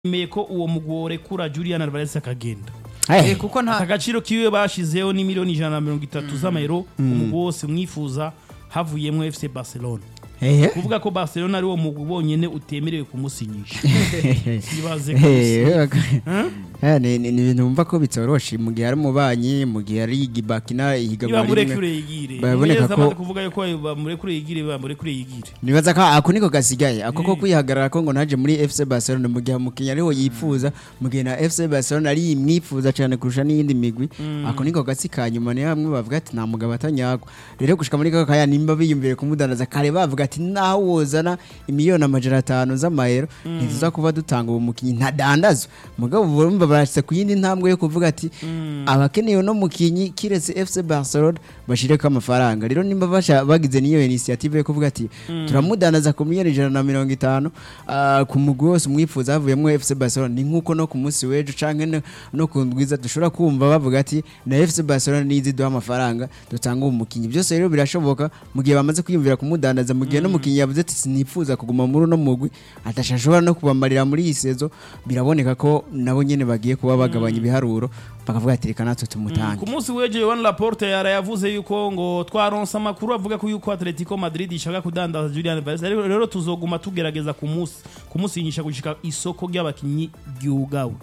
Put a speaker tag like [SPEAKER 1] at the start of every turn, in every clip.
[SPEAKER 1] yemeye ko uwo mugore kura Julian Alvarez akagenda
[SPEAKER 2] Eh,
[SPEAKER 3] Eh, kuko nta
[SPEAKER 1] agaciro kiwe bashizeho ni miliyoni ijana na mirongo itatu z'amayero umugwi wose mwifuza havuyemo FC Barcelona
[SPEAKER 2] eh,
[SPEAKER 1] kuvuga ko Barcelona ari wo mugwi bonyene utemerewe kumusinyisha ibaze
[SPEAKER 2] eh,
[SPEAKER 1] Huh?
[SPEAKER 2] eh, ni ni- ni ibintu wumva ko bitoroshe mu gihe ari umubanyi mu gihe ari igibakina ihiganwa
[SPEAKER 1] bamurekure
[SPEAKER 2] rimwe
[SPEAKER 1] yigire
[SPEAKER 2] Baboneka
[SPEAKER 1] Umumenyereza
[SPEAKER 2] ko-
[SPEAKER 1] amaze kuvuga yuko bamurekure yigire bamurekure yigire
[SPEAKER 2] nibaza ko ako niko gasigaye ako ko
[SPEAKER 1] Eh.
[SPEAKER 2] kwihagarara ko ngo naje muri FC Barcelona mu gihe umukinnyi ariho yifuza mu gihe na FC Barcelona ari imwifuza cyane kurusha n'iyindi migwi ako niko gasi ka nyuma ni hamwe bavuga ati nta mugabo atanyagwa rero gushika muri kaka kaya nimba biyumviye kumudandaza kare bavuga ati naho wozana imiliyoni amajana atanu z'amayero ntituza kuba dutanga uwo mukinnyi ntadandazwa mugabo bumva barashitse ku yindi ntambwe yo kuvuga ati abakeneye uno mukinnyi kiretse FC Barcelona bashireko amafaranga rero nimba basha bagize niyo initiative yo kuvuga ati turamudandaza ku miliyoni ijana na mirongo itanu ah, ku mugwi wose umwifuza havuyemo FC Barcelona ni nkuko no ku munsi w'ejo canke no- no ku ndwiza dushobora kumva bavuga ati na FC Barcelona nizi duha amafaranga dutanga uwo mukinnyi byose rero birashoboka mu gihe bamaze kwiyumvira kumudandaza mu gihe n'umukinnyi yavuze ati sinifuza kuguma muri uno mugwi atashobora no kubamarira muri iyi sezo biraboneka ko nabo nyene bagiye kuba bagabanya ibiharuro bakavuga ati reka natwe tumutange
[SPEAKER 1] ku munsi w'ejo Yohan Laporte yara yavuze yuko ngo twaronse amakuru avuga ko yuko Atletico Madrid ishaka kudandaza Julian Alvarez rero rero tuzoguma tugerageza kumunsi kumusinyisha gushika isoko ry'abakinyi ryugawe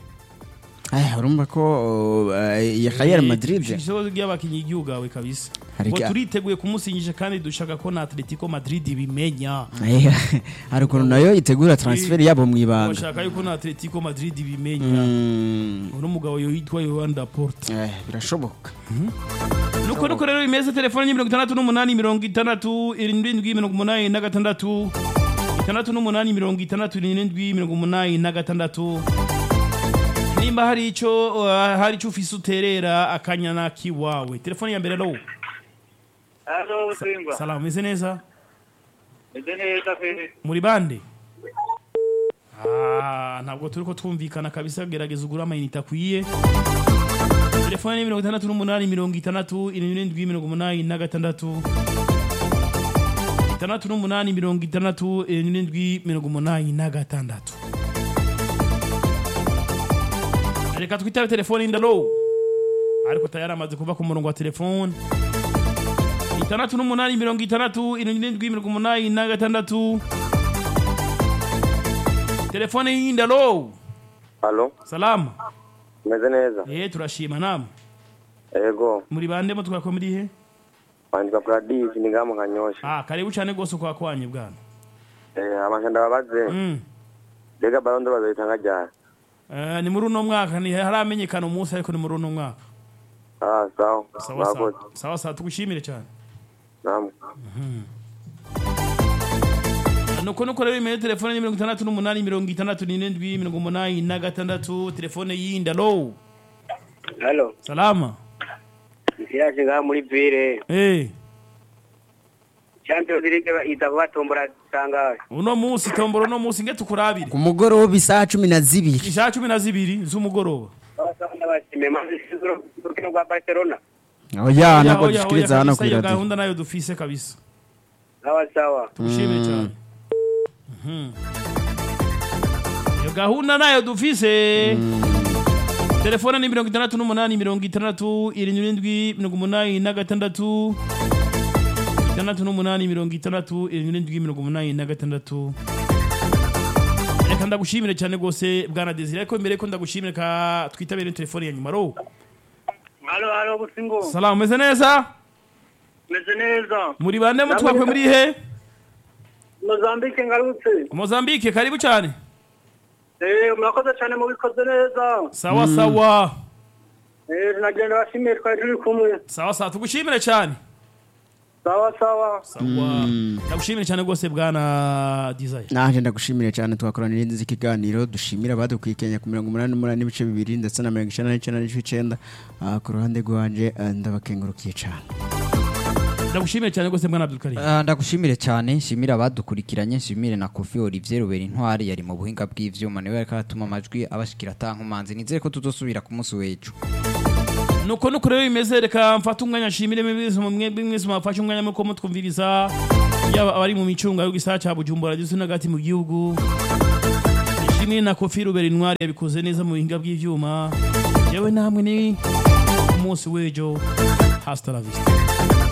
[SPEAKER 2] Eh, urumva ko uh, ya Real Madrid
[SPEAKER 1] isoko ry'abakinyi ryugawe kabisa
[SPEAKER 2] Hari
[SPEAKER 1] ngo
[SPEAKER 2] ga-
[SPEAKER 1] turiteguye kumusinyisha kandi dushaka ko na Atletico Madrid bimenya
[SPEAKER 2] Eh, hari ukuntu nayo itegura transfer yabo mu ibanga
[SPEAKER 1] bashaka yuko na Atletico Madrid bimenya
[SPEAKER 2] Mm,
[SPEAKER 1] uno mugabo yitwa Yohan Laporte
[SPEAKER 2] eh, birashoboka
[SPEAKER 1] nuko nuko rero imeze telefone ni mirongo itandatu n'umunani mirongo itandatu irindwi mirongo umunani na gatandatu itandatu n'umunani mirongo itandatu irindwi mirongo umunani na gatandatu nimba hari ico uh, hari ico ufise uterera akanyana kiwawe telefone ya mbere ro
[SPEAKER 4] Halo Busingwa.
[SPEAKER 1] salamu meze neza
[SPEAKER 4] Meze neza pe.
[SPEAKER 1] muri bande Ah, ntabwo turiko twumvikana kabisa gerageza ugura amayinite akwiye telefone ni mirongo itandatu n'umunani mirongo itandatu irindwi mirongo umunani na gatandatu itandatu n'umunani mirongo itandatu irindwi mirongo umunani na gatandatu reka twitabe telefone indalo ariko tayari amaze kuva ku murongo wa telefone itandatu n'umunani mirongo itandatu irindwi mirongo umunani na gatandatu telefone y'indalo
[SPEAKER 5] Halo,
[SPEAKER 1] salama
[SPEAKER 5] meze neza.
[SPEAKER 1] eh turashima namwe
[SPEAKER 5] Ego,
[SPEAKER 1] muri bande mo twako muri he
[SPEAKER 5] wandika Gladys ni ngamu kanyosha.
[SPEAKER 1] ah karibu cyane gose kwa kwanye bwana
[SPEAKER 5] Eh, amashanda babaze.
[SPEAKER 1] mm.
[SPEAKER 5] Rega barondo bazitanga ryari.
[SPEAKER 1] eh, ni muri uno mwaka ni haramenyekana umunsi ariko ni muri uno mwaka
[SPEAKER 5] Ah, sawa.
[SPEAKER 1] sawa sawa
[SPEAKER 5] Mwakoze.
[SPEAKER 1] sawa sawa tugushimire cyane
[SPEAKER 5] Namwe.
[SPEAKER 1] nuko nuko rero imeye telefone ni mirongo itandatu n'umunani mirongo itandatu n'irindwi mirongo umunani na gatandatu telefone y'indalo
[SPEAKER 4] Halo.
[SPEAKER 1] salama
[SPEAKER 4] Isiyaje ngaha muri ville.
[SPEAKER 1] eh
[SPEAKER 4] Champions League iza kubatombora sangahe.
[SPEAKER 1] uno munsi tomboro uno munsi nge tukurabire
[SPEAKER 2] ku mugoroba isaha cumi na zibiri
[SPEAKER 1] isaha cumi na zibiri z'umugoroba
[SPEAKER 4] Abasanga bashime maze isizuro urukino rwa Barcelona.
[SPEAKER 2] oya ntabwo
[SPEAKER 1] Oya, oya,
[SPEAKER 2] dushikiriza
[SPEAKER 1] oya,
[SPEAKER 2] hano
[SPEAKER 1] kabisa,
[SPEAKER 2] ku
[SPEAKER 1] iyo
[SPEAKER 2] iradiyo
[SPEAKER 1] gahunda nayo dufise kabisa
[SPEAKER 4] Sawa sawa.
[SPEAKER 1] tugushimire cyane Mhm. iyo gahunda nayo dufise telefone ni mirongo itandatu n'umunani mirongo itandatu irindwi mirongo umunani na gatandatu itandatu n'umunani mirongo itandatu irindwi mirongo umunani na gatandatu reka ndagushimire cyane rwose bwana desire ariko mbere ko ndagushimire ka twitabire telefone ya nyuma ro
[SPEAKER 4] Halo halo Busingo.
[SPEAKER 1] salamu meze neza
[SPEAKER 4] Meze neza.
[SPEAKER 1] muri bande mutwakwe muri he
[SPEAKER 4] Mozambique ngarutse.
[SPEAKER 1] mozambique karibu cyane
[SPEAKER 4] Eh murakoze cyane mu bikoze neza.
[SPEAKER 1] sawa sawa
[SPEAKER 4] Eh nagenda bashimiye twari turi kumwe.
[SPEAKER 1] sawa sawa tugushimire cyane
[SPEAKER 4] Sawa sawa.
[SPEAKER 1] sawa ndagushimire cyane rwose bwana desire
[SPEAKER 2] naje ndagushimire cyane twakorana n'indi ikiganiro dushimira abadukwikenya ku mirongo umunani n'umunani n'ibice bibiri ndetse na mirongo icyenda n'icyenda n'ibice icyenda Ah, ku ruhande rwanje eh, ndabakengurukiye cyane
[SPEAKER 1] ndagushimire cyane rwose bwana abdulkarim
[SPEAKER 3] Ah, ndagushimire cyane nshimire abadukurikiranye nshimire na kofi olivier rubera intwari yari mu buhinga bw'ivyuma niwe ariko aratuma amajwi abashikira atankumanzi nizere ko tuzosubira ku munsi w'ejo
[SPEAKER 1] nuko nuko rero bimeze reka mfate umwanya nshimire mwese mwebwe mwese mwafashe umwanya muko mutwumviriza yaba abari mu micunga yo gisaka cya bujumbura ndetse n'agati mu gihugu kinini na kofi rubera intwari yabikoze neza mu buhinga bw'ivyuma yewe namwe ni umunsi w'ejo hasta la vista